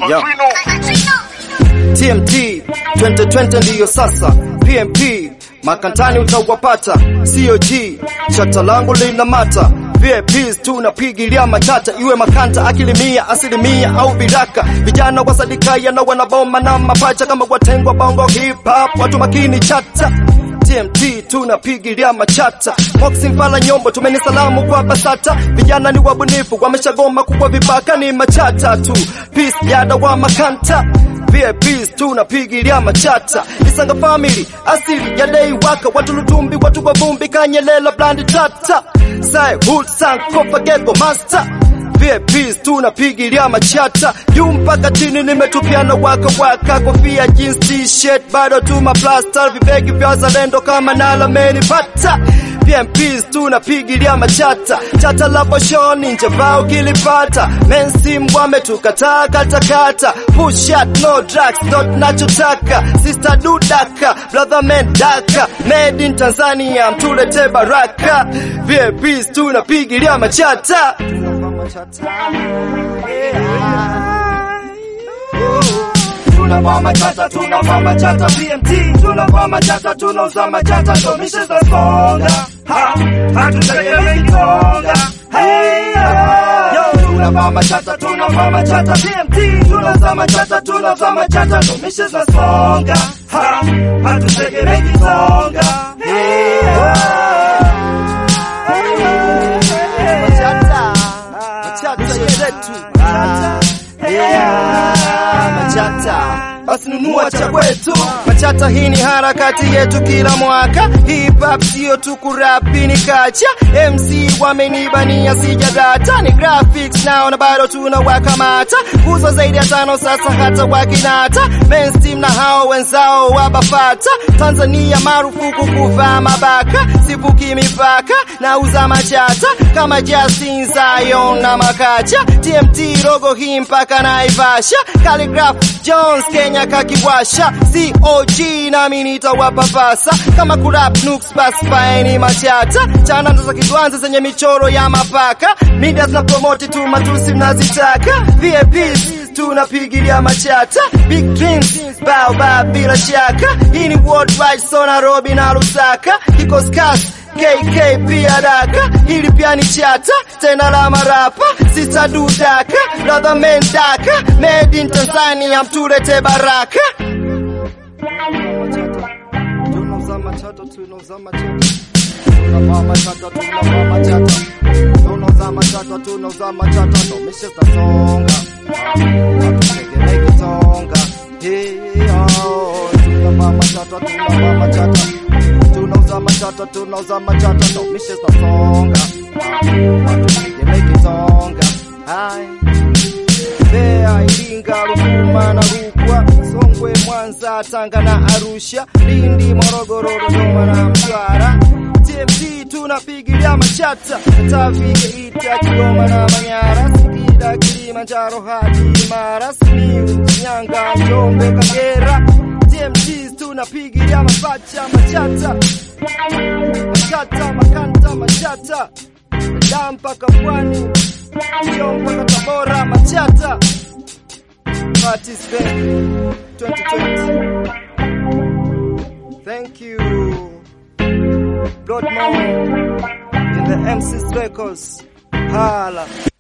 Yeah. TMT 2020 ndiyo sasa, PMP makantani utawapata, COG chata langu lina mata VIPs tunapigilia matata, iwe makanta akilimia asilimia au biraka, vijana wasadikaya na wanaboma na mapacha kama watengwa bongo hip hop, watu makini chata TMT tunapigilia machata Moxie Mfala Nyombo tumeni salamu kwa Basata vijana ni wabunifu wameshagoma kuwa vibaka ni machata tu Peace yada wa makanta VIPs tunapigilia machata Isanga family asili ya dei waka watu lutumbi watu wavumbi kanyelela blandi tata Sai hood sang kofa gego master VIPs tunapigilia machata juu mpaka chini, nimetupiana waka waka, kofia jeans t-shirt bado tuma plaster, vibegi vya zalendo kama nala menipata VIPs tunapigilia machata chata la boshoni nje vao kilipata mainstream wametukataa katakata push shot no drugs not nachotaka sister dudaka brother man daka made in Tanzania mtulete baraka VIPs tunapigilia machata tunavaa machata tunavaa machata PMT tunavaa machata tunauza machata ndo mishe za songa ha hatutegemei songa hey yo tunavaa machata tunavaa machata PMT tunauza machata tunauza machata ndo mishe za songa ha hatutegemei songa hey machata machata yetu machata basi nunua cha kwetu machata hii ni harakati yetu kila mwaka hip hop sio tu kurapi ni kacha mc wamenibania sijadata ni graphics nao na bado tunawakamata uzo zaidi ya tano sasa hata wakinata mainstream na hao wenzao wabafata tanzania marufuku kuvaa mabaka sivuki mipaka na uza machata kama Justin Zion na makacha TMT rogo hii mpaka naivasha Calligraph Jones Kenya kakiwasha COG nami nitawapapasa kama kurap nuks basi faeni machata chana ndo za kidwanza zenye michoro ya mapaka media zina promote tu matusi mnazitaka VIPs tunapigilia machata big dreams bao bao bila shaka hii ni worldwide so Nairobi na Lusaka kikosi kasi KK pia daka hili pia ni chata tena la marapa sita dudaka brother men daka made in Tanzania mtulete baraka tunauza machata tunauza machata tunavaa machata tunavaa machata tunauza machata tunauza machata ndo mishe za songa hatutegemei kitonga hiyo tunavaa machata tunavaa machata tunauza machata tunauza machata ndo mishe za songa hatutegemei kitonga hai Mbeya, Iringa, Ruvuma na Rukwa, Songwe, Mwanza, Tanga na Arusha, Lindi, Morogoro, Dodoma na Mtwara. TMT tunapigilia machata, Katavi, Geita, Kigoma na Manyara, Singida, Kilimanjaro hadi Mara, Simiyu, Shinyanga, Njombe, Kagera. TMT tunapigilia mapacha, machata, machata, makanta, machata, da mpaka pwani, sio mpaka Tabora, machata. Participate 2020. Thank you. Blood Moon in the MC's Records. Hala.